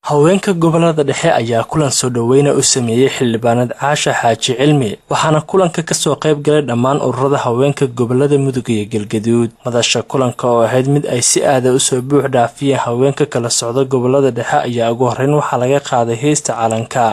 haweenka gobolada dhexe ayaa kulan soo dhoweyna u sameeyey xildhibaanad caasha xaaji cilmi waxaana kulanka kasoo qayb galay dhammaan ururada haweenka gobolada mudug iyo galgaduud madasha kulanka oo ahayd mid ay si aada usoo buux dhaafiyeen haweenka kala socda gobolada dhexe ayaa ugu horreyn waxaa laga qaaday heesta calanka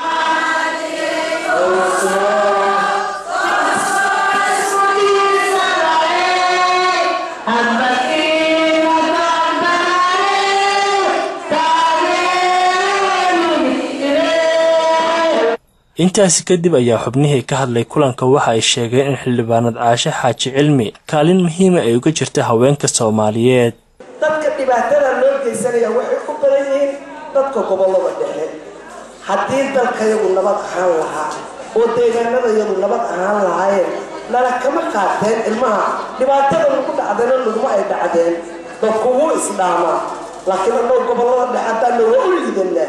intaasi kadib ayaa xubnihii ka hadlay kulanka waxa ay sheegeen in xildhibaanad caashe xaaji cilmi kaalin muhiima ay uga jirta haweenka soomaaliyeed dadka dhibaatada loo geysanaya waxay u badan yihiin dadka gobolada dhexe haddii dalkayagu nabad ahaan lahaa oo deegaanadayadu nabad ahaan lahaayeen nala kama qaateen ilmaha dhibaatada lagu dhacdana laguma ay dhacdeen dadku wuu isdhaamaa laakiin annoo gobolada dhexe haddaan nooga u liidanaa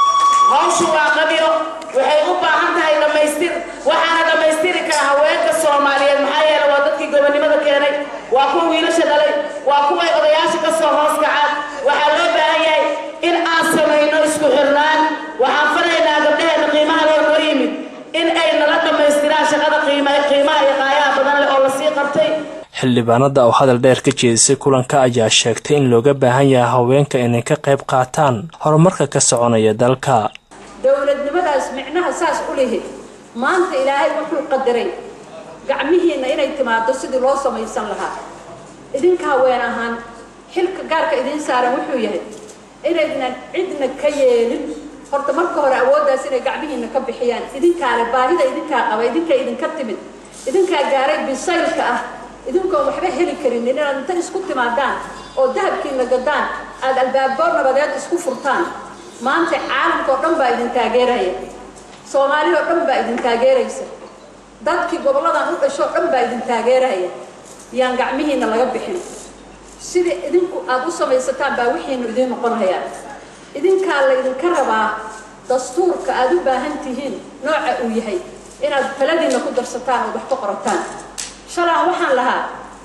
hawshu waa qabyo waxay u baahan tahay dhammaystir waxaana dhammaystiri kara haweenka soomaaliyeed maxaa yeele waa dadkii gobonimada keenay waa kuwa wiilasha dhalay waa kuway odayaasha ka soo hoos kacaan waxaa loo baahan yahay in aan samayno isku xirnaan waxaan faraynaa gabdhaheena qiimaha loo noo yimid in ay nala dhammaystiraan shaqada qiimaha iyo qaayaha badan leh oo lasii qabtay xildhibaanada oo hadal dheer ka jeedisay kulanka ayaa sheegtay in looga baahan yahay haweenka inay ka qayb qaataan horumarka ka soconaya dalka dowladnimadaas micnaha saas u lihi maanta ilaahay wuxuu qadaray gacmihiinna inay timaado sidii loo samaysan lahaa idinka haween ahaan xilka gaarka idiin saaran wuxuu yahay inaydnan cidna ka yeelin horta marka hore awooddaas inay gacmihiinna ka bixiyaan idinkaale baahida idinkaa qaba idinka idinka timid idinkaa gaaray bisaylka ah idinkoon waxba heli karin inaad inta isku timaadaan oo dahabkiina gadaan aada albaabo nabadeed isku furtaan maanta caalamka oo dhan baa idin taageeraya soomaali oo dhan baa idin taageeraysa dadkii goboladan u dhasho o dhan baa idin taageeraya yaan gacmihiina laga bixin sidii idinku aada u samaysataan baa wixiinu idiin noqonayaa idinkaa la idinka rabaa dastuurka aada u baahan tihiin nooca uu yahay inaad taladiina ku darsataan oo wax ka qorataan shalaan waxaan lahaa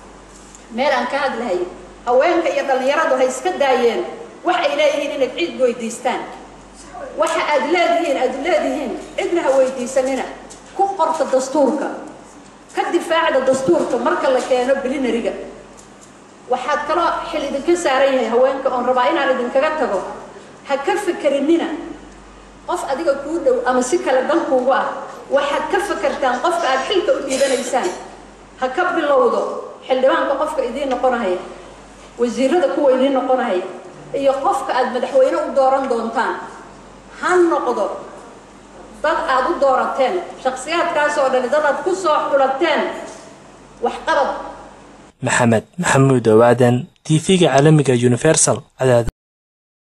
meel aan ka hadlahay haweenka iyo dhallinyaradu hay iska daayeen wax ay leeyihiin inay cid weydiistaan waxa aad leedihiin aad leedihiin cidna ha weydiisanina ku qorta dastuurka ka difaacda dastuurka marka la keeno bilinariga waxaad kaloo xil idinka saaran yahay haweenka oon rabaa inaan idinkaga tago ha ka fikerinina qof adiga kuu dhow ama si kale dankuugu ah waxaad ka fakertaan qofka aad xilka u dhiibanaysaan ha ka bilowdo xildhibaanka qofka idiin noqonahaya wasiirada kuwa idiin noqonahaya iyo qofka aada madaxweyne u dooran doontaan ha noqdo dad aada u doorateen shaksiyaadkaas oo dhani dad aad ku soo xulateen waxqabad maxamed maxamuud owaadan t v-ga caalamiga universal